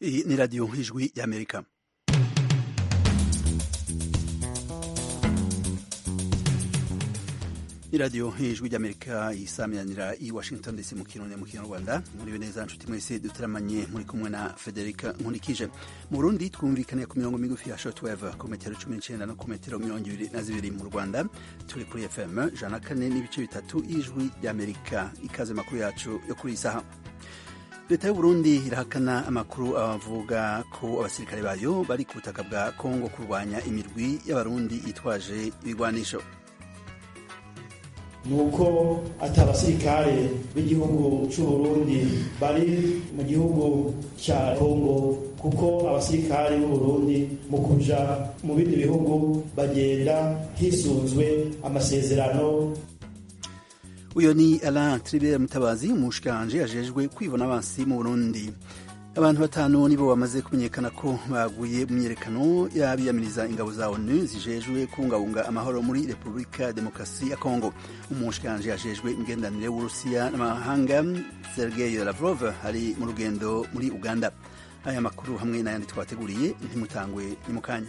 Iyi ni radiyo nk'ijwi y'amerika iradiyo nk'ijwi ry'amerika yisamyanira i washington dc mu kirundi mu kinyarwanda muriwe neza nshuti mwese duteramanye muri kumwe na federica nkurikije mu burundi twumvikaniye ku mirongo migufi ya shortwave ku metero cumi n'icenda no ku metero mirongo ibiri na zibiri mu rwanda turi kuri fm jana kane n'ibice bitatu y'ijwi ry'amerika ikaze makuru yacu yo kuri iyi saha leta y'uburundi irahakana amakuru abavuga ko abasirikare bayo bari ku butaka bwa kongo kurwanya imirwi y'abarundi yitwaje ibigwanisho nuko ati abasirikare b'igihugu c'uburundi bari mu gihugu ca kongo kuko abasirikare b'uburundi mu kuja mu bindi bihugu bagenda hisunzwe amasezerano uyo ni Alain Tribert Mutabazi umushikanje ajejwe kwivuna abansi mu Burundi abantu batanu nibo bamaze kumenyekana ko baguye mu myerekano y'abiyamiriza ingabo za ONU zijejwe kubungabunga amahoro muri Repubulika Demokarasi ya Kongo umushikanje ajejwe imigenderanire w'Urusiya n'amahanga Sergei Lavrov ari mu rugendo muri Uganda aya makuru hamwe n'ayandi twateguriye ntimutangwe ni mu kanya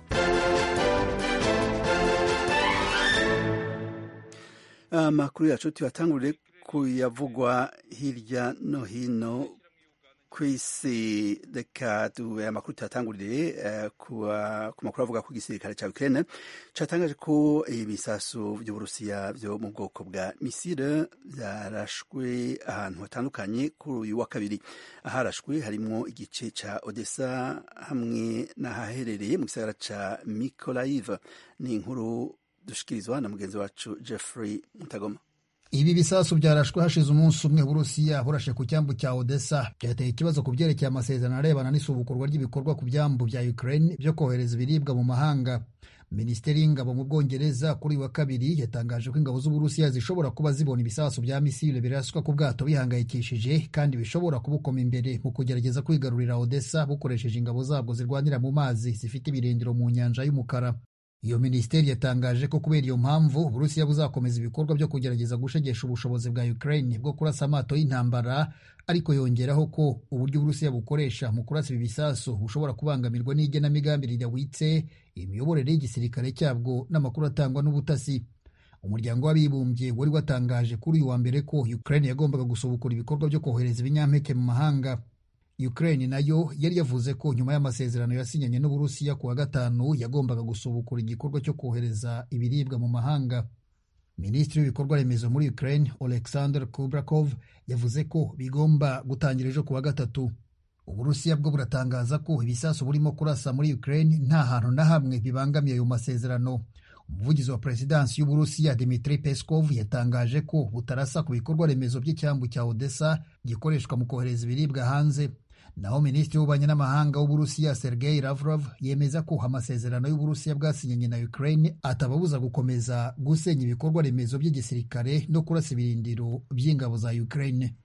amakuru yacu tuyatangurire kuyavugwa hirya no hino ku isi reka aya makuru tuyatangurire uh, ku makuru avuga ko igisirikare cya Ukraine cyatangaje ko ibisasu by'uburusiya byo mu bwoko bwa misile byarashwe ahantu hatandukanye kuri uyu wa kabiri aharashwe harimo igice cya Odessa hamwe n'ahaherereye mu gisagara cya Mykolaiv ni inkuru dushikirizwa na mugenzi wacu Jeffrey Mutagoma ibi bisasu byarashwe hashize umunsi umwe Burusiya burashe ku cyambu cya Odessa byateye ikibazo ku byerekeye amasezerano arebana n'isubukurwa ry'ibikorwa ku byambu bya Ukraine byo kohereza ibiribwa mu mahanga Minisiteri y'ingabo mu Bwongereza kuri wa kabiri yatangaje ko ingabo z'Uburusiya zishobora kuba zibona ibisasu bya misile biraswa ku bwato bihangayikishije kandi bishobora kubukoma imbere mu kugerageza kwigarurira Odessa bukoresheje ingabo zabwo zirwanira mu mazi zifite ibirindiro mu nyanja y'umukara iyo minisiteri yatangaje ko kubera iyo mpamvu uburusiya buzakomeza ibikorwa byo kugerageza gushegesha ubushobozi bwa ukraine bwo kurasa amato y'intambara ariko yongeraho ko uburyo uburusiya bukoresha mu kurasa ibi bisasu bushobora kubangamirwa n'igenamigambi ridahwitse imiyoborere y'igisirikare cyabwo n'amakuru atangwa n'ubutasi umuryango w'abibumbye wari watangaje kuri uyu wa mbere ko ukraine yagombaga gusubukura ibikorwa byo kohereza ibinyampeke mu mahanga Ukraine nayo yari yavuze ko nyuma y'amasezerano yasinyanye n'Uburusiya ku wa gatanu yagombaga gusubukura igikorwa cyo kohereza ibiribwa mu mahanga. Minisitiri w'ibikorwa remezo muri Ukraine Oleksandr Kubrakov yavuze ko bigomba gutangira ejo ku wa gatatu. Uburusiya bwo buratangaza ko ibisasu burimo kurasa muri Ukraine nta hantu na hamwe bibangamiye ayo masezerano. Umuvugizi wa perezidansi y'Uburusiya Dmitry Peskov yatangaje ko butarasa ku bikorwa remezo by'icyambu cya Odessa gikoreshwa mu kohereza ibiribwa hanze. naho minisitiri w'ububanyi n'amahanga w'uburusiya sergei lavrov yemeza ko amasezerano y'uburusiya bwasinyanye na ukraine atababuza gukomeza gusenya ibikorwa remezo by'igisirikare no kurasa ibirindiro by'ingabo za ukraine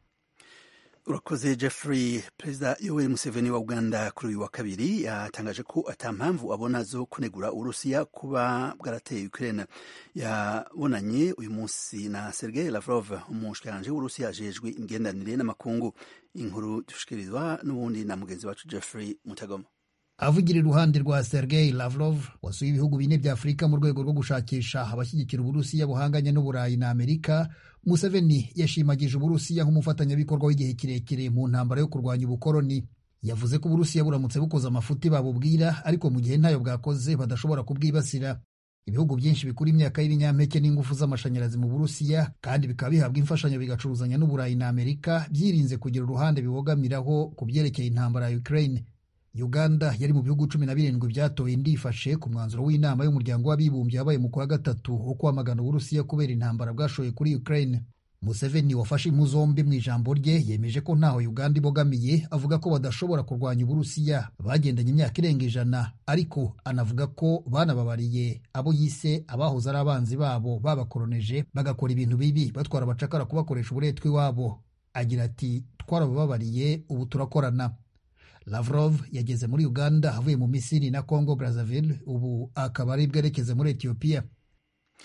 urakoze jeffrey perezida yoweri museveni wa uganda kuri uyu wa kabiri yatangaje ko ata mpamvu abona zo kunegura uburusiya kuba bwarateye ukraine yabonanye uyu munsi na sergei lavrov umushikiranje w'uburusiya ajejwe imigenderanire n'amakungu inkuru dushikirizwa n'ubundi na mugenzi wacu jeffrey mutagoma avugira iruhande rwa sergei lavrov wasuye ibihugu bine bya afurika mu rwego rwo gushakisha abashyigikira uburusiya buhanganye n'uburayi na amerika museveni yashimagije uburusiya nk'umufatanyabikorwa w'igihe kirekire mu ntambara yo kurwanya ubukoroni yavuze ko uburusiya buramutse bukoze amafuti babubwira ariko mu gihe ntayo bwakoze badashobora kubwibasira ibihugu byinshi bikura imyaka y'ibinyampeke n'ingufu z'amashanyarazi mu burusiya kandi bikaba bihabwa imfashanyo bigacuruzanya n'uburayi na amerika byirinze kugira uruhande bibogamiraho ku byerekeye intambara ya ukraine uganda yari mu bihugu cumi na birindwi byatoye ndifashe ku mwanzuro w'inama y'umuryango w'abibumbye wabaye mu kwa gatatu wo kwamagana uburusiya kubera intambara bwashoye kuri ukraine museveni wafashe impu zombi mu ijambo rye yemeje ko ntaho uganda ibogamiye avuga ko badashobora kurwanya uburusiya bagendanye imyaka irenga ijana ariko anavuga ko banababariye abo yise abahoze ari abanzi babo babakoroneje bagakora ibintu bibi batwara abacakara kubakoresha uburetwa iwabo agira ati twarabababariye ubu turakorana Lavrov yageze muri Uganda avuye mu Misiri na Congo Brazzaville ubu akaba ari bwerekeze muri Ethiopia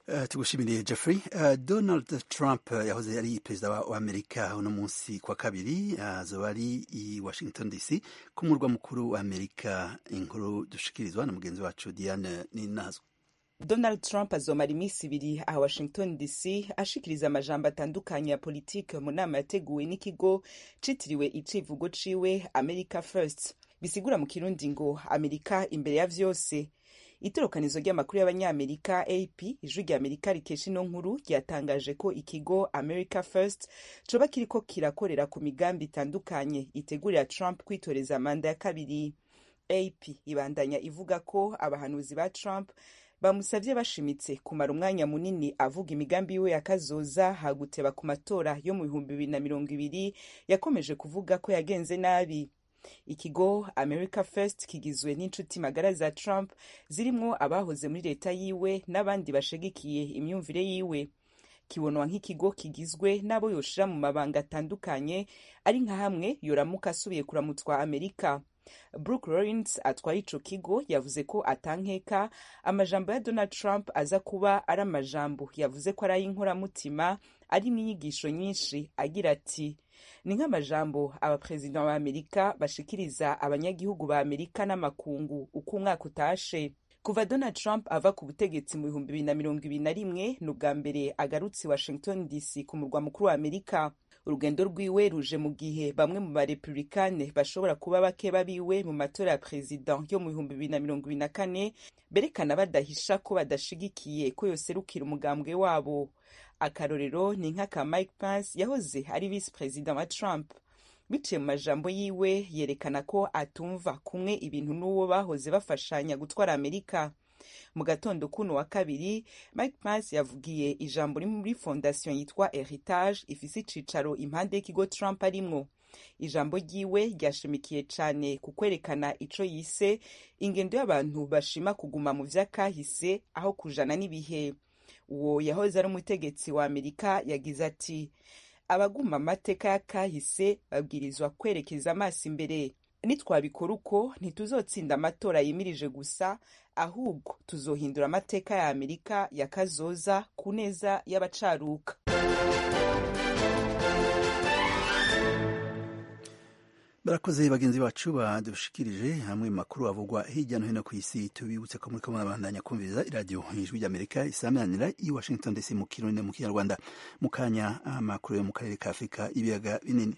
Uh, tugushimiriye Jeffrey uh, Donald Trump uh, yahoze ari perezida wa Amerika uno munsi kwa kabiri azoba uh, ari i Washington DC ku murwa mukuru wa Amerika inkuru dushikirizwa na mugenzi wacu Diane Ninazo Donald Trump azomara iminsi ibiri aha Washington DC ashikiriza amajambo atandukanye ya politike mu nama yateguwe n'ikigo citiriwe icivugo ciwe America First bisigura mu kirundi ngo Amerika imbere ya vyose itorokanizo ry'amakuru y'abanyamerika ap ijwi rya amerika rikesha ino nkuru ryatangaje ko ikigo america first coba kiriko kirakorera ku migambi itandukanye itegurira trump kwitoreza manda ya kabiri ap ibandanya ivuga ko abahanuzi ba trump bamusavye bashimitse kumara umwanya munini avuga imigambi yiwe yakazoza haguteba ku matora yo mu bihumbi bibiri na mirongo ibiri yakomeje kuvuga ko yagenze nabi ikigo america first kigizwe n'inshuti magara za trump zirimwo abahoze muri leta yiwe n'abandi bashigikiye imyumvire yiwe kibonwa nk'ikigo kigizwe n'abo yoshira mu mabanga atandukanye ari nka hamwe yoramuka asubiye kuramutswa amerika brooke lawrence atwaye ico kigo yavuze ko atankeka amajambo ya donald trump aza kuba ari amajambo yavuze ko ari ay'inkoramutima arimwo inyigisho nyinshi agira ati ni nk'amajambo abaperezida ba amerika bashikiriza abanyagihugu ba amerika n'amakungu uko umwaka utashe kuva donald trump ava ku butegetsi mu bihumbi bibiri na mirongo ibiri na rimwe ni ubwa mbere agarutse washington dc ku murwa mukuru wa amerika urugendo rwiwe ruje mu gihe bamwe mu barepublikane bashobora kuba bake babiwe mu matora ya perezida yo mu bihumbi bibiri na mirongo ibiri na kane berekana badahisha ko badashigikiye ko yoserukira umugambwe wabo akarorero ni nk'aka mike pence yahoze ari visi perezida wa trump biciye mu majambo yiwe yerekana ko atumva kumwe ibintu n'uwo bahoze bafashanya gutwara amerika mu gatondo kuno wa kabiri mike pence yavugiye ijambo riri muri fondasiyo yitwa heritage ifise icicaro impande y'ikigo trump arimwo ijambo ryiwe ryashimikiye cane ku kwerekana ico yise ingendo y'abantu bashima kuguma mu vy'akahise aho kujana n'ibihe uwo yahoze ari umutegetsi wa amerika yagize ati abaguma amateka y'akahise babwirizwa kwerekeza amaso imbere nitwabikora uko ntituzotsinda amatora yimirije gusa ahubwo tuzohindura amateka ya amerika ya kazoza ku neza y'abacaruka barakoze bagenzi bacu badushikirije hamwe makuru avugwa hirya no hino ku isi tubibutse ko muriko murabandanya kumviriza iradiyo ijwi ry'amerika isamanira i washington dc mu kirundi mu kinyarwanda mu kanya amakuru yo mu karere ka afurika ibiyaga binini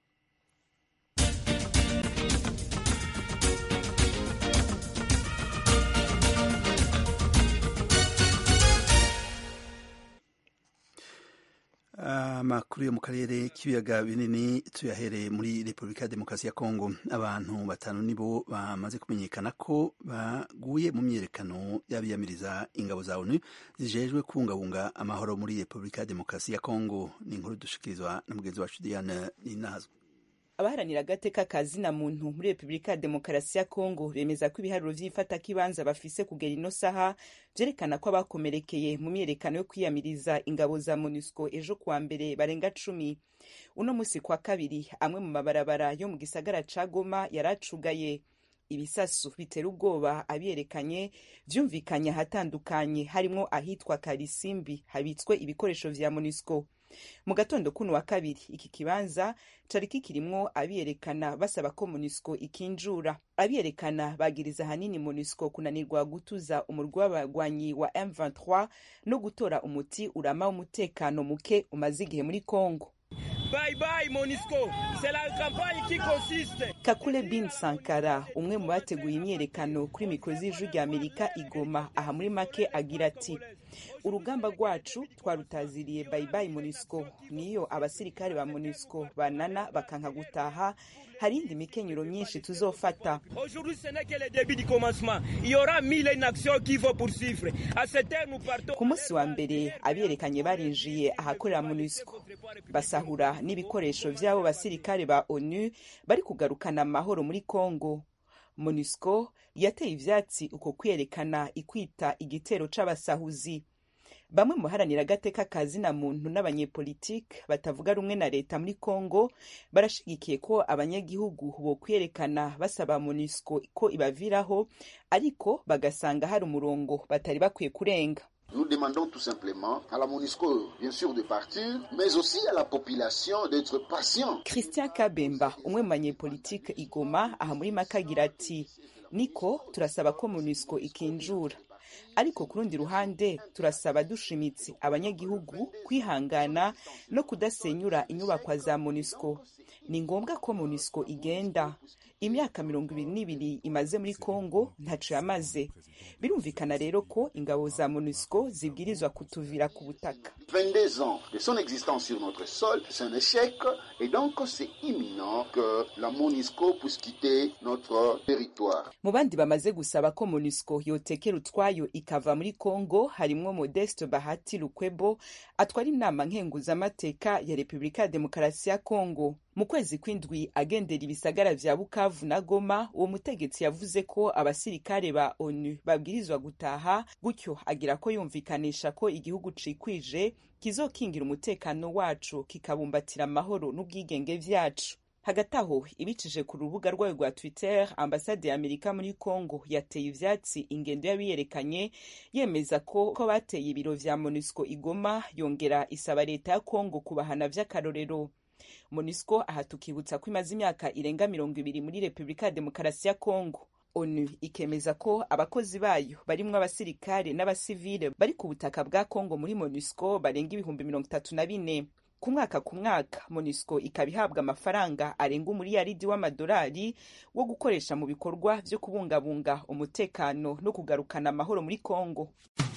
amakuru yo mu karere k'ibiyaga binini tuyahereye muri repubulika ya demokarasi ya kongo abantu batanu nibo bamaze kumenyekana ko baguye mu myiyerekano y'abiyamiriza ingabo za onu zijejwe kubungabunga amahoro muri repubulika ya demokarasi ya kongo ni inkuru dushikirizwa na mugenzi wacu diane ninazwe abaharanira agateka ka zina muntu muri repubulika ya demokarasi ya kongo bemeza ko ibiharuro vy'ifatakibanza bafise kugera ino saha vyerekana ko abakomerekeye mu myiyerekano yo kwiyamiriza ingabo za monusco ejo kuwa mbere barenga cumi uno musi kwa kabiri amwe mu mabarabara yo mu gisagara ca goma yaracugaye ibisasu bitera ubwoba abiyerekanye vyumvikanye ahatandukanye harimwo ahitwa karisimbi habitswe ibikoresho vya monusco mu gatondo kuno wa kabiri iki kibanza cari kikirimwo abiyerekana basaba ko monusco ikinjura abiyerekana bagiriza ahanini monusco kunanirwa gutuza umurwi w'abagwanyi wa m23 no gutora umuti urama w'umutekano muke umaze igihe muri congo Bye bye, Monisco. C'est la campagne qui consiste. kakule bin sankara umwe mu bateguye imyiyerekano kuri mikoro z'ijwi rya amerika igoma aha muri make agira ati urugamba rwacu twarutaziriye bayibayi monisco niyo abasirikare ba monisco banana bakanka gutaha hari indi mikenyero myinshi tuzofata Aujourd'hui, ce n'est que le début du commencement. Il y aura mille et une actions qu'il faut poursuivre. À cette heure, nous partons. ku munsi wa mbere abiyerekanye barinjiye ahakorera monusco basahura n'ibikoresho vy'abo basirikare ba onu bari kugarukana amahoro muri congo monusco yateye ivyatsi uko kwiyerekana ikwita igitero c'abasahuzi bamwe mu baharanira agateka ka zina muntu n'abanyepolitike batavuga rumwe na leta muri congo barashigikiye ko abanyagihugu bo kwiyerekana basaba monusco ko ibaviraho ariko bagasanga hari umurongo batari bakwiye kurenga Nous demandons tout simplement à la MONUSCO, bien sûr, de partir, mais aussi à la population d'être patient. christian kabemba umwe mu banyepolitike igoma aha muri make agira ati niko turasaba ko monusco ikinjura ariko ku rundi ruhande turasaba dushimitse abanyagihugu kwihangana no kudasenyura inyubakwa za monusco ni ngombwa ko monusco igenda imyaka mirongo ibiri n'ibiri imaze muri congo ntaco yamaze birumvikana rero ko ingabo za monusco zibwirizwa kutuvira ku butaka 22 ans de son existence sur notre sol, c'est un échec et donc c'est imminent que la MONUSCO puisse quitter notre territoire. mu bandi bamaze gusaba ko monusco yotekera utwayo ikava muri congo harimwo modeste bahati lukwebo atwara inama nkenguzamateka ya repubulika ya demokarasi ya congo mu kwezi kw'indwi agendera ibisagara vya bukavu na goma uwo mutegetsi yavuze ko abasirikare ba onu babwirizwa gutaha gutyo agira ko yumvikanisha ko igihugu cikwije kizokingira umutekano wacu kikabumbatira amahoro n'ubwigenge vyacu hagati aho ibicije ku rubuga rwayo rwa twitter ambasade ya amerika muri congo yateye ivyatsi ingendo y'abiyerekanye yemeza ko ko bateye ibiro vya monusco igoma yongera isaba leta ya congo kubahana vy'akarorero monusco aha tukibutsa ko imaze imyaka irenga mirongo ibiri muri repubulika ya demokarasi ya congo onu ikemeza ko abakozi bayo barimwo abasirikare n'abasivile bari ku butaka bwa congo muri monusco barenga ibihumbi mirongo itatu na bine ku mwaka ku mwaka monusco ikaba ihabwa amafaranga arenga umuriyaridi w'amadolari wo gukoresha mu bikorwa vyo kubungabunga umutekano no kugarukana amahoro muri congo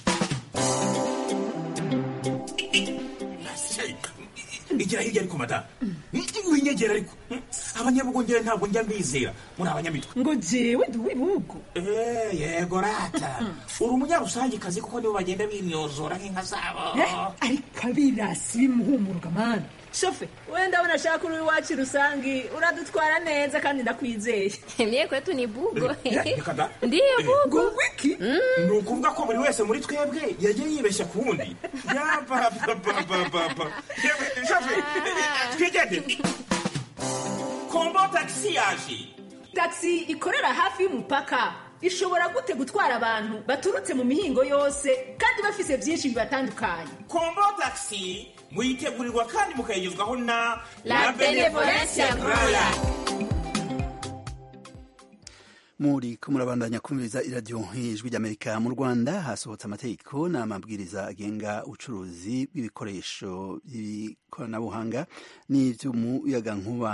igira hirya ariko madamu winyegera ariko abanyabugongera ntabwo njya mbizera muri abanyamitwe ngo jewe ndi uw'ibihugu Eh, yego rata uri umunyarusangikazi kuko nibo bagenda binyozora nk'inka zabo ariko abirasi bimuhumuruka mani shofe we ndabona ashaka uri iwacu rusangi uradutwara neza kandi ndakwizeye Mie kwetu ni bugo. reka da Ndiyo bugo. ngo wiki ni ukuvuga ko buri wese muri twebwe yagiye yibeshya ku wundi yapapapapapa twigende kombo tagisi yaje taxi ikorera hafi y'umupaka ishobora gute gutwara abantu baturutse mu mihingo yose kandi bafise byinshi bibatandukanye kombo tagisi muyitegurirwa kandi mukayigezwaho na La Benevolencia Royal. muri ko murabandanya kumviriza iradiyo nk'ijwi ry'amerika mu rwanda hasohotse amategeko n'amabwiriza agenga ubucuruzi bw'ibikoresho by'ikoranabuhanga n'iby'umuyagankuba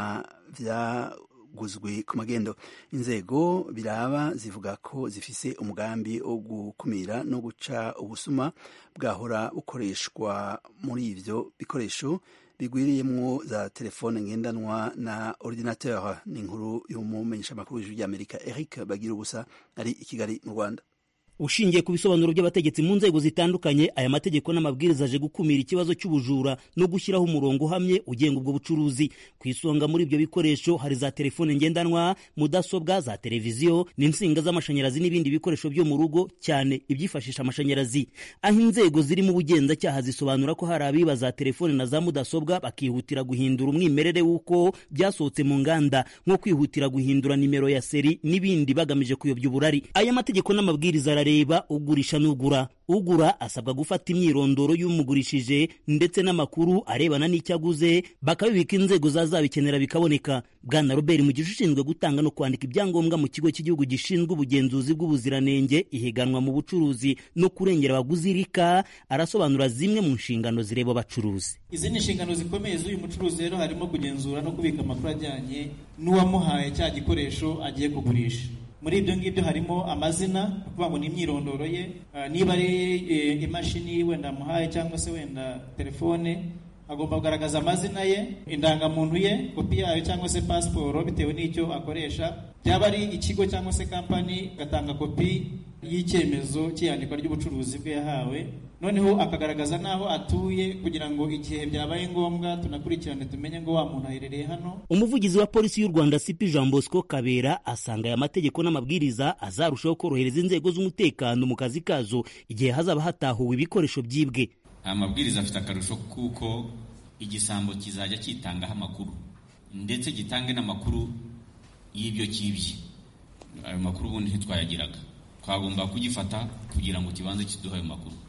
byaguzwe ku magendo inzego biraba zivuga ko zifise umugambi wo gukumira no guca ubusuma bwahora bukoreshwa muri ivyo bikoresho bigwiriyemwo za telefone ngendanwa na ordinateur ni inkuru y'umumenyeshamakuru w'ijwi ry'amerika eric bagira ubusa ari i kigali mu rwanda ushingiye ku bisobanuro by'abategetsi mu nzego zitandukanye aya mategeko n'amabwiriza aje gukumira ikibazo cy'ubujura no gushyiraho umurongo uhamye ugenga ubwo bucuruzi ku isonga muri ibyo bikoresho hari za telefone ngendanwa mudasobwa za televiziyo n'insinga z'amashanyarazi n'ibindi bikoresho byo mu rugo cyane ibyifashisha amashanyarazi aho inzego ziri mu bugenzacyaha zisobanura ko hari abiba za telefone na za mudasobwa bakihutira guhindura umwimerere w'uko byasohotse mu nganda nko kwihutira guhindura nimero ya seri n'ibindi bagamije kuyobya uburari aya mategeko n'amabwiriza arareba ugurisha n'ugura ugura asabwa gufata imyirondoro y'umugurishije ndetse n'amakuru arebana n'icyo aguze bakabibika inzego zazabikenera bikaboneka bwana robert mugisha ushinzwe gutanga no kwandika ibyangombwa mu kigo cy'igihugu gishinzwe ubugenzuzi bw'ubuziranenge ihiganwa mu bucuruzi no kurengera abaguzi rika arasobanura zimwe mu nshingano zireba abacuruzi izi ni inshingano zikomeye z'uyu mucuruzi rero harimo kugenzura no kubika amakuru ajyanye n'uwamuhaye cya gikoresho agiye kugurisha muri ibyo ngibyo harimo amazina ni ukuvuga ngo ni imyirondoro ye ah, niba ari eh, imashini wenda amuhaye cyangwa se wenda telefone agomba kugaragaza amazina ye indangamuntu ye kopi yayo cyangwa se pasiporo bitewe n'icyo akoresha byaba ari ikigo cyangwa se kampani agatanga kopi y'icyemezo cy'iyandikwa ry'ubucuruzi bwe yahawe noneho akagaragaza n'aho atuye kugira ngo igihe byabaye ngombwa tunakurikirane tumenye ngo wa muntu aherereye hano umuvugizi wa polisi y'u rwanda sipi jean bosco kabera asanga aya mategeko n'amabwiriza azarushaho korohereza inzego z'umutekano mu kazi kazo igihe hazaba hatahuwe ibikoresho byibwe aya mabwiriza afite akarusho kuko igisambo kizajya kitangaho amakuru ndetse gitange n'amakuru y'ibyo kibye ayo makuru ubundi ntitwayagiraga twagomba kugifata kugira ngo kibanze kiduhe ayo makuru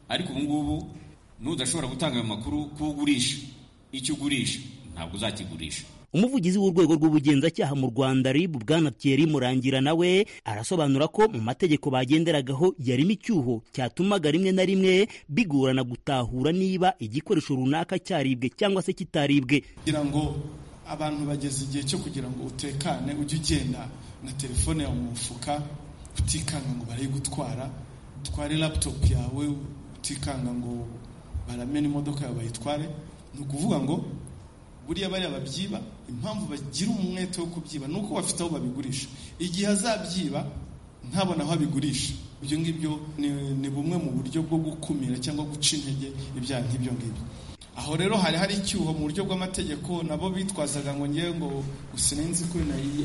ariko ubu ngubu n'udashobora gutanga ayo makuru ko ugurisha icyo ugurisha ntabwo uzakigurisha umuvugizi w'urwego rw'ubugenzacyaha mu rwanda rib bwana thierry murangira nawe arasobanura ko mu mategeko bagenderagaho yarimo icyuho cyatumaga rimwe na rimwe bigorana gutahura niba igikoresho runaka cyaribwe cyangwa se kitaribwe kugira ngo abantu bageze igihe cyo kugira ngo utekane ujye ugenda na telefone yawe mu mufuka utikanga ngo barayigutwara utware laptop yawe utikanga ngo baramena imodoka yawe bayitware ni ukuvuga ngo buriya bariya babyiba impamvu bagira umwete wo kubyiba ni uko bafite aho babigurisha igihe azabyiba ntabona aho abigurisha ibyo ngibyo ni bumwe mu buryo bwo gukumira cyangwa guca intege ibyaha nk'ibyo ngibyo aho rero hari hari icyuho mu buryo bw'amategeko nabo bitwazaga ngo ngewe ngo sinenzi ko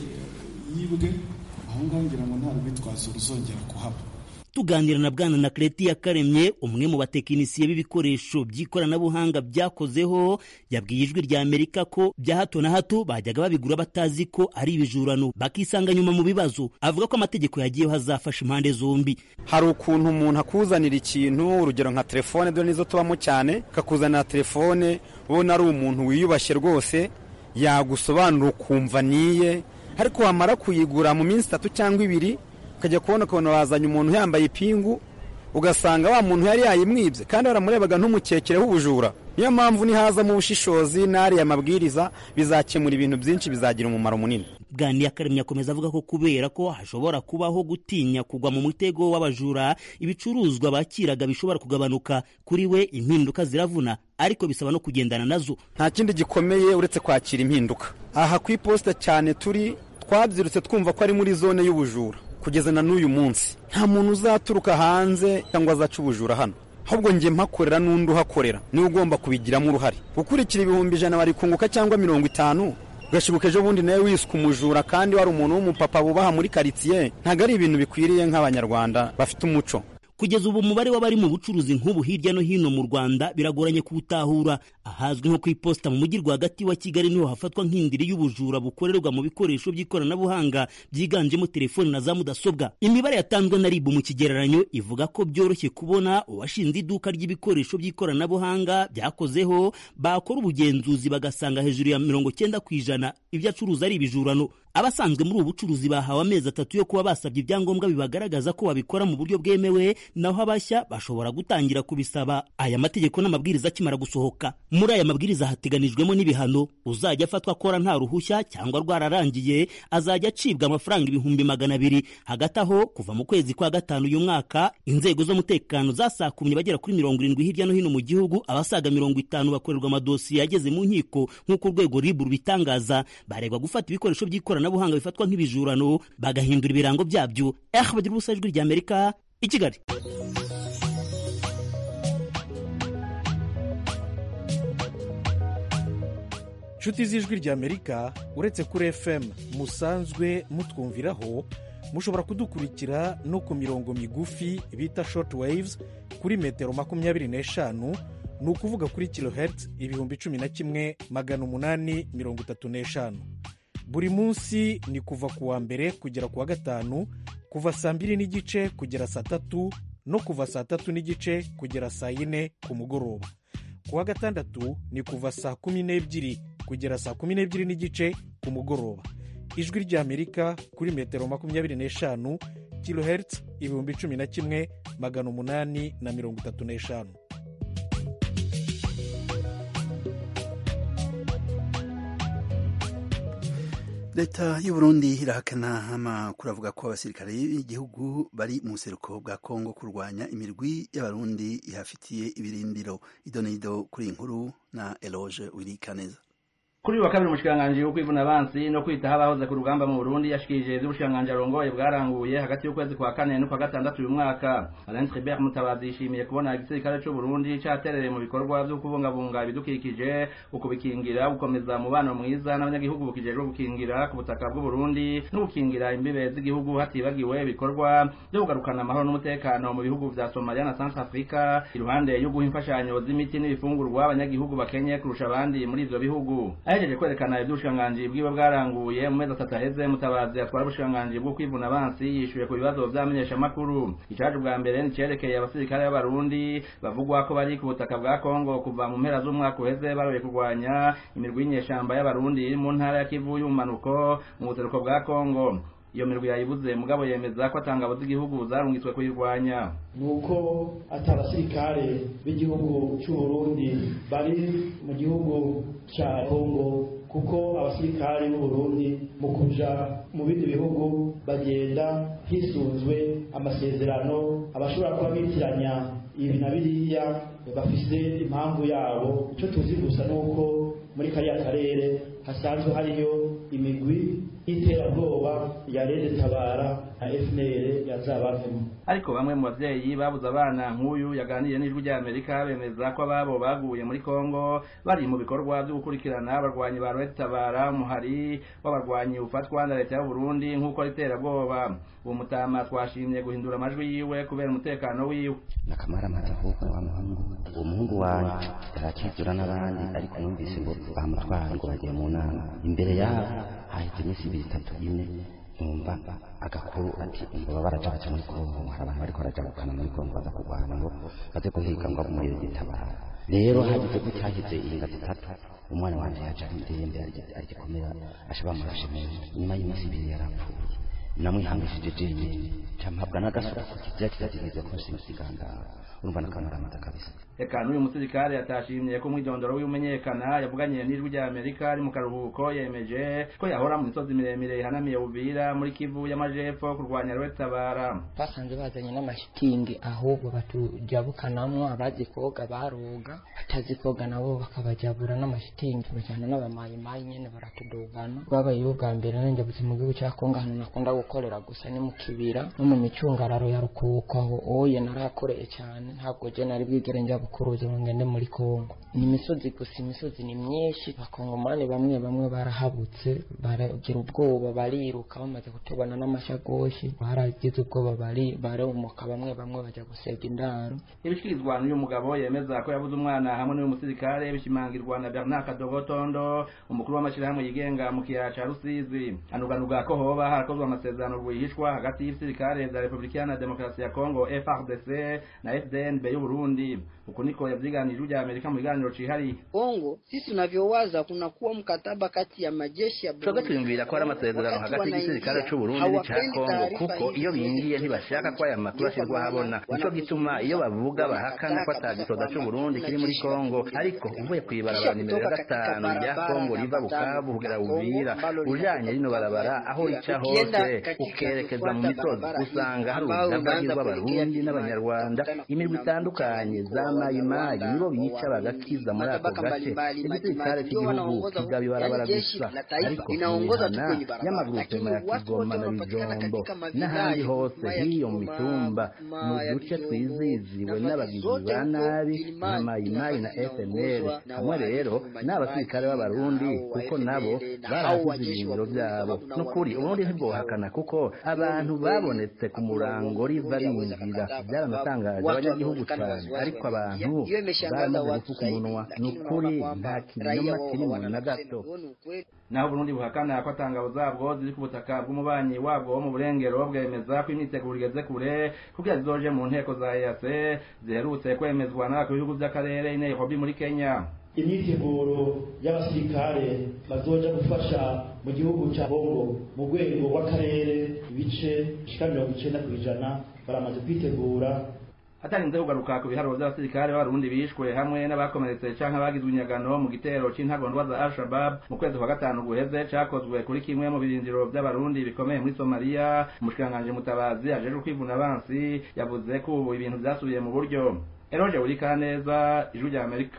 yibwe aho ngaho ngira ngo nta rwitwazo ruzongera kuhaba tuganira na bwana na Kreti Yakaremye umwe mu batekinisiye b'ibikoresho by'ikoranabuhanga byakozeho yabwiye ijwi rya Amerika ko bya hato na hato bajyaga babigura batazi ko ari ibijurano bakisanga nyuma mu bibazo avuga ko amategeko yagiyeho hazafasha impande zombi hari ukuntu umuntu akuzanira ikintu urugero nka telefone dore nizo tubamo cyane akakuzanira telefone ubona ari umuntu wiyubashye rwose yagusobanura ukumva niye ariko wamara kuyigura mu minsi itatu cyangwa ibiri ukajya kubona ukabona wazanye umuntu yambaye ipingu ugasanga wa muntu yari yayimwibye kandi waramurebaga ntumukekereho ubujura niyo mpamvu nihazamo ubushishozi n'ariya mabwiriza bizakemura ibintu byinshi bizagira umumaro munini bwaniye akaremye akomeza avuga ko kubera ko hashobora kubaho gutinya kugwa mu mutego w'abajura ibicuruzwa bakiraga bishobora kugabanuka kuri we impinduka ziravuna ariko bisaba no kugendana nazo nta kindi gikomeye uretse kwakira impinduka aha ku iposita cyane turi twabyirutse twumva ko ari muri zone y'ubujura kugeza na n'uyu munsi nta muntu uzaturuka hanze cyangwa azaca ubujura hano ahubwo njye mpakorera n'undi uhakorera niwe ugomba kubigiramo uruhare gukurikira ibihumbi ijana bari kunguka cyangwa mirongo itanu ugashibuka ejo bundi nawe wiswe umujura kandi wari umuntu w'umupapa bubaha muri karitsiye ntabwo ari ibintu bikwiriye nk'abanyarwanda bafite umuco kugeza ubu umubare w'abari mu bucuruzi nk'ubu hirya no hino mu rwanda biragoranye kuwutahura ahazwi nko ku iposita mu mujyi rwagati wa kigali niho hafatwa nk'indiri y'ubujura bukorerwa mu bikoresho by'ikoranabuhanga byiganjemo telefoni na za mudasobwa imibare yatanzwe na ribu mu kigereranyo ivuga ko byoroshye kubona uwashinze iduka ry'ibikoresho by'ikoranabuhanga byakozeho bakora ubugenzuzi bagasanga hejuru ya mirongo cyenda ku ijana ibyo acuruza ari ibijurano abasanzwe muri ubu bucuruzi bahawe amezi atatu yo kuba basabye ibyangombwa bibagaragaza ko babikora mu buryo bwemewe naho abashya bashobora gutangira kubisaba aya mategeko n'amabwiriza akimara gusohoka muri aya mabwiriza hateganijwemo n'ibihano uzajya afatwa akora nta ruhushya cyangwa rwararangiye azajya acibwa amafaranga ibihumbi magana abiri hagati aho kuva mu kwezi kwa gatanu uyu mwaka inzego z'umutekano zasakumye bagera kuri mirongo irindwi hirya no hino mu gihugu abasaga mirongo itanu bakorerwa amadosiye yageze mu nkiko nk'uko urwego ribu rubitangaza baregwa gufata ibikoresho by'ikoranabuhanga bifatwa nk'ibijurano bagahindura ibirango byabyo eh bagira ubusa ijwi rya amerika i kigali inshuti z'ijwi ry'amerika uretse kuri fm musanzwe mutwumviraho mushobora kudukurikira no ku mirongo migufi bita short waves kuri metero makumyabiri n'eshanu ni ukuvuga kuri kilohertz ibihumbi cumi na kimwe magana umunani mirongo itatu n'eshanu buri munsi ni kuva ku wa mbere kugera ku wa gatanu kuva saa mbiri n'igice kugera saa tatu no kuva saa tatu n'igice kugera saa yine ku mugoroba ku wa gatandatu ni kuva saa kumi n'ebyiri kugera saa kumi n'ebyiri n'igice ku mugoroba ijwi ry'amerika kuri metero makumyabiri n'eshanu kilohertz ibihumbi cumi na kimwe magana umunani na mirongo itatu n'eshanu leta y'uburundi irahakana amakuru avuga ko abasirikare b'igihugu bari mu buseruko bwa kongo kurwanya imirwi y'abarundi ihafitiye ibirindiro idonido kuri iyi nkuru na eloge wirikaneza kuri uyu wa kabiri umushikiranganji wo kwivuna abansi no kwitaho abahoze ku rugamba mu burundi yashikirije ivy'ubushikiranganji arongoye bwaranguye hagati y'ukwezi kwa kane n'ukwa gatandatu uyu mwaka alain tribert mutabazi yishimiye kubona igisirikare c'uburundi caterereye mu bikorwa vyo kubungabunga ibidukikije ukubikingira gukomeza umubano mwiza n'abanyagihugu bukijejwe gukingira ku butaka bw'uburundi no gukingira imbibe z'igihugu hatibagiwe ibikorwa vyo kugarukana amahoro n'umutekano mu bihugu vya somalia na centre africa iruhande yo guha imfashanyo z'imiti n'ibifungurwa abanyagihugu bakenye kurusha abandi muri ivyo bihugu ahejeje kwerekana ivy'ubushikiranganji bwiwe bwaranguye mu mezi atatu aheze mutabazi atwara ubushikiranganji bwo kwivuna abansi yishuye ku bibazo vy'amenyeshamakuru icaje ubwa mbere nicerekeye abasirikare b'abarundi bavugwa ko bari ku butaka bwa kongo kuva mu mpera z'umwaka uheze baroye kurwanya imirwi y'inyeshamba y'abarundi iri mu ntara ya kivu y'ubumanuko mu buseruko bwa kongo iyo mirwi yayibuze mugabo yemeza ko atangabo z'igihugu zarungitswe kuyirwanya nuko ati abasirikare b'igihugu cy'u Burundi bari mu gihugu cya Kongo kuko abasirikare b'u Burundi mu kuja mu bindi bihugu bagenda hisunzwe amasezerano abashobora kuba bitiranya ibi na biriya bafise impamvu yabo icyo tuzi gusa nuko muri kariya karere hasanzwe hariyo imigwi y'iterabwoba ya Rede Tabara na FNL yazabavemo ariko bamwe mu bavyeyi babuze abana nk'uyu yaganiriye n'ijwi rya Amerika bemeza ko ababo baguye muri Kongo bari mu bikorwa byo gukurikirana abarwanyi ba Rede Tabara muhari w'abarwanyi ufatwa na leta y'u Burundi nk'uko ari iterabwoba uwo mutama twashimye guhindura amajwi yiwe kubera umutekano wiwe nakamaramaza ahubwo wa muhungu uwo muhungu wanje yarakizura n'abandi ariko numvise ngo bamutwara ngo bagiye mu nama imbere yabo haheze iminsi ibiri itatu ine numva agakuru ati ngo baraja baca muri kongo hari abantu bariko barajabukana muri kongo baza kurwana ngo baze guhiga ngo muri gitabara rero hagize gutyahize inga zitatu umwana wanje yaje ari ndembe arigikomera asha bamurashe nyuma y'iminsi ibiri yarapfuye namwihangishije jenyine campabwa n'agasura ku kizira kizagiriza ko nsimusiganga urumva nakamaramaza kabisa eka n'uyu musirikare yatashimye ko umwidondoro w'imenyekana yavuganye n'ijwi rya amerika ari mu karuhuko yemeje ko yahora mu misozi miremire ihanamiye buvira muri kivu y'amajepfo kurwanya rwetabara basanze bazanye n'amashitingi ahubwo batujabukanamwo abazi koga baroga batazi koga nabo bakabajabura n'amashitingi bajyana n'abamayimayi nyene baratudugana babayeho bwa mbere nanjye mu gihugu cya kongo ahantu nakunda gukorera gusa ni mu kibira no mu micungararo ya rukuko aho oye narakoreye cyane ntabwo je nari bwigere njya bukuruzi ngo ngende muri kongo ni imisozi gusa imisozi ni myinshi bakongomani bamwe bamwe barahabutse baragira ubwoba bariruka bamaze kutubona n'amashagoshi baragize ubwoba bari barumuka bamwe bamwe bajya gusega indaro ibishikirizwa n'uyu mugabo yemeza ko yabuze umwana hamwe n'uyu musirikare bishimangirwa na Bernard Kadogotondo umukuru w'amashyirahamwe yigenga mu kiyaya ca Rusizi anuganuga ko hoba harakozwe amasezerano rwihishwa hagati y'ibisirikare vya Republika Iharanira Demokarasi ya Kongo FARDC na FDNB y'u Burundi uku niko yavyiganije rya Amerika mu biganiro cihariye Kongo sisi tunavyowaza kuna kuwa mkataba kati ya majeshi ya Burundi twiyumvira ko hari amasezerano hagati y'igisirikare c'u Burundi n'ica Kongo kuko iyo bingiye ntibashaka ko aya makuru ashirwa habona nico gituma iyo bavuga bahakana ko atagisoda c'u Burundi kiri muri Kongo ariko uvuye kw'ibarabara nimero ya gatanu rya Kongo riva Bukavu kugera Uvira ujanye rino barabara aho rica hose ukerekeza mu misozi usanga hari urudavagi rw'abarundi n'abanyarwanda imirwi itandukanye za mayimayi nibo bica bagakiza muri ako gace igisirikare cy'igihugu kigaba ibarabara gusa ariko imihana y'amagurupema ya kigoma na bijombo n'ahandi hose hiyo mu mitumba mu duce twiziziwe n'abagizi ba nabi nka mayimayi na fnl hamwe rero n'abasirikare b'abarundi kuko nabo barahasize ibirindiro byabo n'ukuri uburundi ntibwohakana kuko abantu babonetse ku murango riva binjira byaranatangaje abanyagihugu cyane ariko abantu baramaze gufuka umunwa ni ukuri nta kinyoma kirimo na gato naho Burundi buhakana ko atangabo zabwo ziri ku butaka bw'umubanyi wabwo wo mu burengero bwemeza ko imyiteguro igeze kure kugira zizoje mu nteko za EAC ziherutse kwemezwa n'abakuru b'ibihugu by'akarere i Nairobi muri Kenya imyiteguro y'abasirikare bazoja gufasha mu gihugu cya Kongo mu rwego rw'akarere ibice bishika mirongo icenda ku ijana baramaze kwitegura hatarinze kugaruka ku biharuro by'abasirikare b'abarundi bishwe hamwe n'abakomeretse canke abagizwe inyagano mu gitero c'intagondwa za al-shabab mu kwezi kwa gatanu guheze cakozwe kuri kimwe mu birindiro by'abarundi bikomeye muri somaliya umushikiranganji mutabazi ajejwe kwivuna abansi yavuze ko ubu ibintu vyasubiye mu buryo eroje burikaneza ijwi rya amerika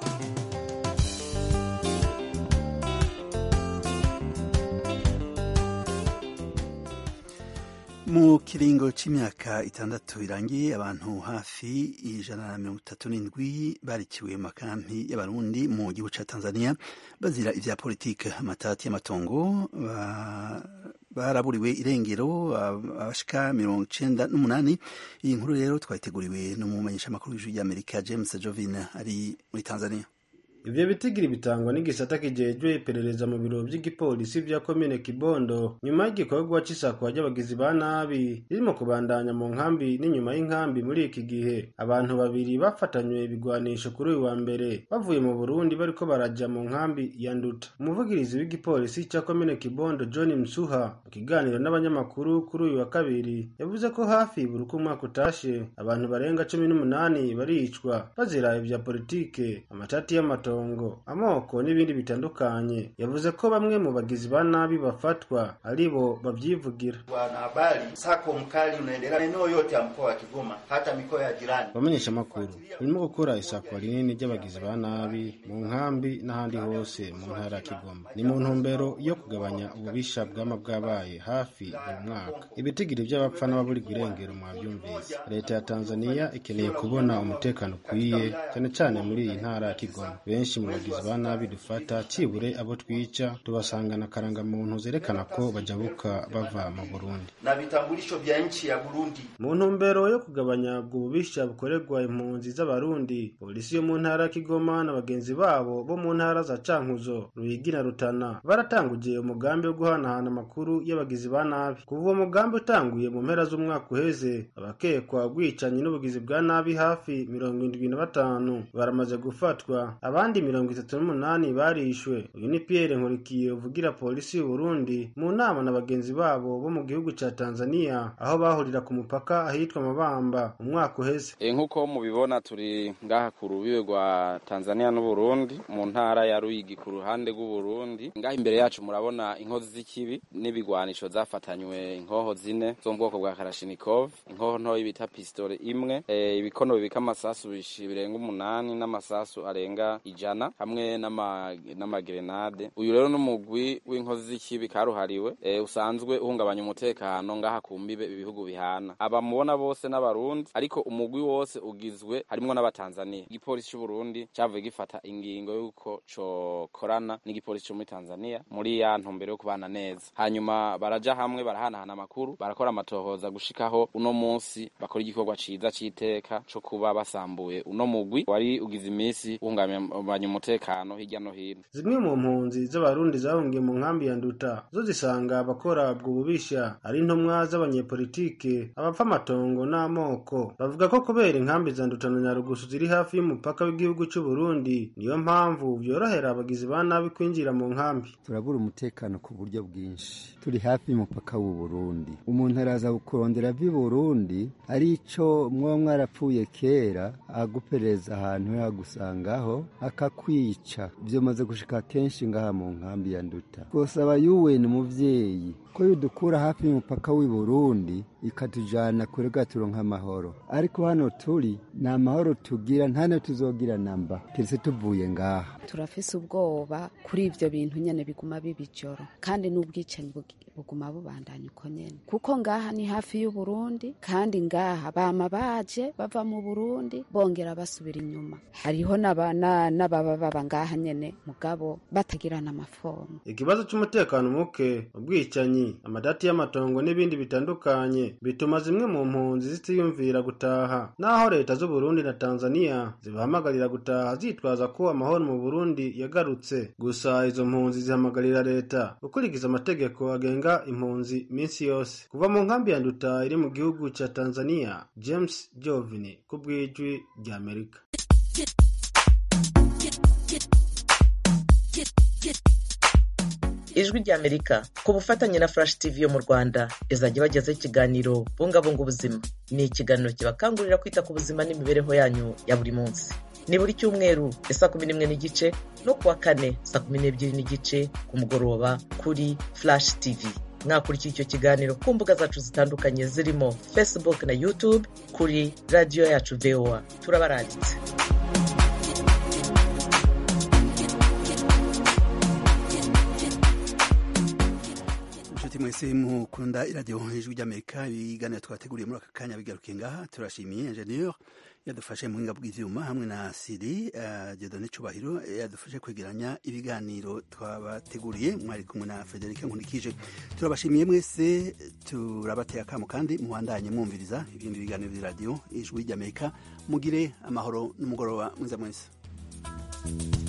mu kiringo c'imyaka itandatu irangiye abantu hafi ijana na mirongo itatu n'indwi barikiwe mu makampi y'abarundi mu gihugu ca tanzania bazira ivya politike amatati y'amatongo baraburiwe irengero abashika mirongo icenda n'umunani iyi nkuru rero twayiteguriwe n'umumenyeshamakuru w'ijwi ry'amerika james jovin ari muri tanzania ivyo bitigiri bitangwa n'igisata kijejwe iperereza mu biro vy'igipolisi vya komine kibondo nyuma y'igikorwa c'isakwa ry'abagizi ba nabi ririmo kubandanya mu nkambi n'inyuma y'inkambi muri iki gihe abantu babiri bafatanywe ibigwanisho kuri uyu wa mbere bavuye mu burundi bariko baraja mu nkambi ya nduta umuvugirizi w'igipolisi ca komine kibondo john msuha mu kiganiro n'abanyamakuru kuri uyu wa kabiri yavuze ko hafi buri uko umwaka utashe abantu barenga cumi n'umunani baricwa bazira ivya politike amatati y'amatongo amoko n'ibindi bitandukanye yavuze ko bamwe mu bagizi ba nabi bafatwa aribo bavyivugira Wanahabari, msako mkali unaendelea maeneo yote ya mkoa wa Kigoma, hata mikoa ya jirani. bamenyesha amakuru barimo gukora isakwa rinini ry'abagizi ba nabi mu nkambi n'ahandi hose mu ntara ya kigoma ni mu ntumbero yo kugabanya ububisha bwama bwabaye hafi buri mwaka ibitigiri by'abapfa n'ababurirwa irengero mwabyumvise leta ya tanzania ikeneye kubona umutekano ukwiye cyane cyane muri iyi ntara ya kigoma benshi mu bagizi ba nabi dufata cibure abo twica tubasangana karangamuntu zerekana ko bajabuka bava mu burundi na vitambulisho vya nchi ya Burundi. mu ntumbero yo kugabanya ubwo bubisha bukorerwa impunzi z'abarundi polisi yo mu ntara ya kigoma na bagenzi babo bo mu ntara za cankuzo ruyigi na rutana baratanguye umugambi wo guhanahana amakuru y'abagizi ba nabi kuva uwo mugambi utanguye mu mpera z'umwaka uheze abakekwa ubwicanyi n'ubugizi bwa nabi hafi mirongo indwi na batanu baramaze gufatwa abandi mirongo itatu n'umunani barishwe uyu ni pierre nkurikiye uvugira polisi y'uburundi mu nama na bagenzi babo bo mu gihugu ca tanzania aho bahurira ku mupaka ahitwa mabamba umwaka uheze E, nk'uko mubibona turi ngaha ku rubibe rwa Tanzania n'Uburundi mu ntara ya Ruyigi ku ruhande rw'Uburundi ngaha imbere yacu murabona inkozi z'ikibi n'ibigwanisho zafatanywe inkoho zine zo mu bwoko bwa Kalashnikov inkoho ntoyi bita pistole imwe e, ibikono bibika amasasu bishi birenga umunani n'amasasu arenga ijana hamwe n'ama- n'amagrenade uyu rero n'umugwi w'inkozi z'ikibi karuhariwe e, usanzwe uhungabanya umutekano ngaha ku mbibe ibihugu bihana abamubona bose n'abarundi ariko umugwi wose ugizwe harimwo n'abatanzania igipolisi c'uburundi cavuye gifata ingingo y'uko cokorana n'igipolisi co muri tanzania muri ya ntumbero yo kubana neza hanyuma baraja hamwe barahanahana amakuru barakora amatohoza gushikaho uno munsi bakora igikorwa ciza c'iteka co kuba basambuye uno mugwi wari ugize imisi uhungabanya umutekano hirya no hino zimwe mu mpunzi z'abarundi zahungiye mu nkambi ya nduta zo zisanga abakora ubwo bubisha ari intumwa z'abanyepolitike abapfa amatongo n'amoko bavuga ko kubera inkambi za nduta na nyarugusu ziri hafi y'umupaka w'igihugu c'uburundi niyo mpamvu vyorohera abagizi ba nabi kwinjira mu nkambi turabura umutekano ku buryo bwinshi turi hafi y'umupaka w'u Burundi umuntu araza kurondera vi Burundi ari ico mwoba mwarapfuye kera agupereza ahantu yagusangaho akakwica vyamaze gushika kenshi ngaha mu nkambi ya nduta twosaba yuweni umuvyeyi ko yudukura hafi y'umupaka w'i Burundi ikatujana kure gaturonka amahoro ariko hano turi nta mahoro tugira nta nayo tuzogira namba keretse tuvuye ngaha turafise ubwoba kuri ivyo bintu nyene biguma biba ijoro kandi n'ubwicanyi bugi- buguma bubandanya uko nyene kuko ngaha ni hafi y'uburundi kandi ngaha bama baje bava mu burundi bongera basubira inyuma hariho n'aba- na- n'ababa baba ngaha nyene mugabo batagirana amafomu ikibazo c'umutekano muke ubwicanyi amadati y'amatongo n'ibindi bitandukanye bituma zimwe mu mpunzi zitiyumvira gutaha naho leta z'uburundi na tanzania zibahamagarira gutaha zitwaza ko amahoro mu burundi yagarutse gusa izo mpunzi zihamagarira leta gukurikiza amategeko agenga impunzi minsi yose kuva mu nkambi ya nduta iri mu gihugu ca tanzania james jovini ku bw'ijwi ry'amerika ijwi ry'amerika ku bufatanye na flash tv yo mu rwanda izajya ibagezaho ikiganiro bungabunga ubuzima ni ikiganiro kibakangurira kwita ku buzima n'imibereho yanyu ya buri munsi ni buri cyumweru ya saa kumi n'imwe n'igice no kuwa kane saa kumi n'ebyiri n'igice ku mugoroba kuri flash tv mwakurikira icyo kiganiro ku mbuga zacu zitandukanye zirimo facebook na youtube kuri radiyo yacu voa turabaranditse inshuti mwese mukunda iradiyo ijwi ry'amerika ibiganiro twateguriye muri aka kanya bigaruke ngaha turashimiye enjeniyeri yadufashe mu buhinga bw'ivyuma hamwe na siri uh, jedone cubahiro yadufashe kwegeranya ibiganiro twabateguriye mwari kumwe na frederic nkunikije turabashimiye mwese turabateye akamo kandi mubandanye mwumviriza ibindi biganiro vy'iradiyo ijwi ry'amerika mugire amahoro n'umugoroba mwiza mwese